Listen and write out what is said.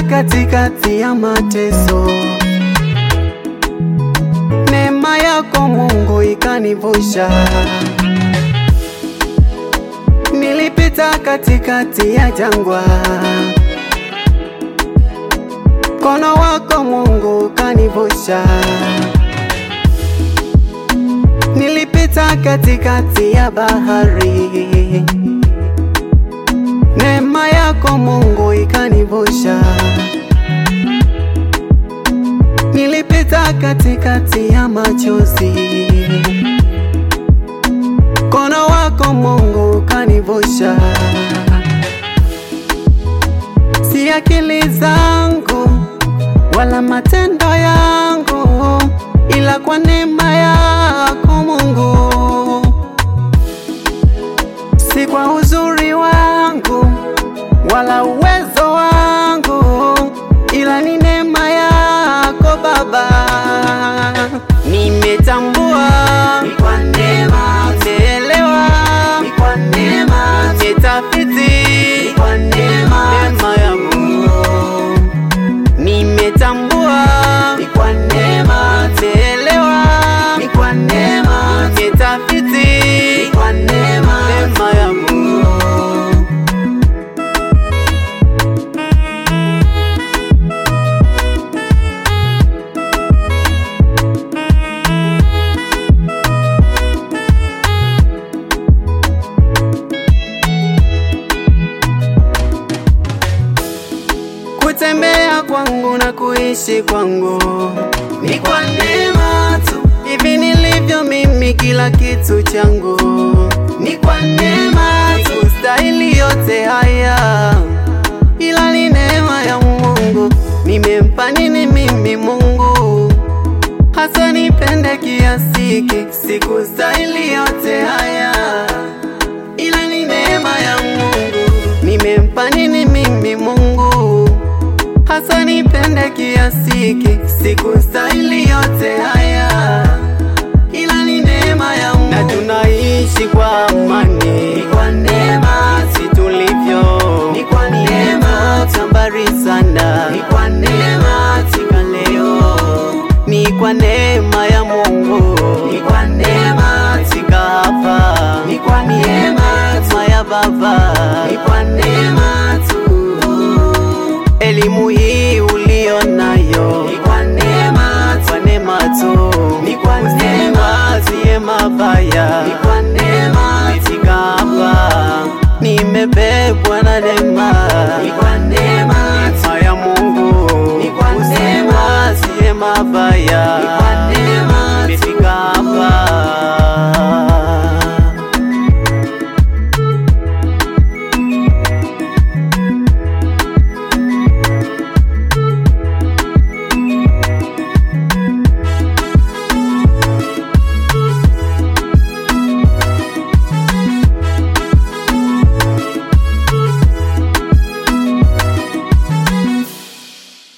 katikati ya mateso, neema yako Mungu ikanivusha. Nilipita katikati ya jangwa, mkono wako Mungu ukanivusha. Nilipita katikati ya bahari, neema yako Mungu ikanivusha. Nilipita katikati ya machozi, mkono wako Mungu ukanivusha. Si akili zangu wala matendo yangu, ila kwa neema yako Mungu, si kwa uzuri wangu wala uwezo wangu, ila ni neema yako Baba. Nimetambua Ni kwa neema, nimeelewa, ni kwa neema, nimetafiti ni kwa neema, neema ya Mungu. Nimetambua, ni kwa neema, nimeelewa, ni kwa neema, nimetafiti ni kwa neema, neema ya Mungu. Kutembea kwangu na kuishi kwangu ni kwa neema tu, hivi nilivyo mimi, kila kitu changu ni kwa neema tu, Sikustahili yote haya, ila ni neema ya Mungu. Nimempa nini mimi Mungu hasa nipende kiasi hiki? Sikustahili yote haya, ila ni neema ya Mungu. Nimempa nini mimi Mungu hasa nipende kiasi hiki? Sikustahili yote haya, ila ni neema ya Mungu. Na tunaishi kwa amani ni kwa neema tu, si tulivyo ni kwa neema tu, tambari sana ni kwa neema tu, katika leo ni kwa neema ya Mungu ni kwa neema tu, katika hapa ni kwa neema tu, neema ya Baba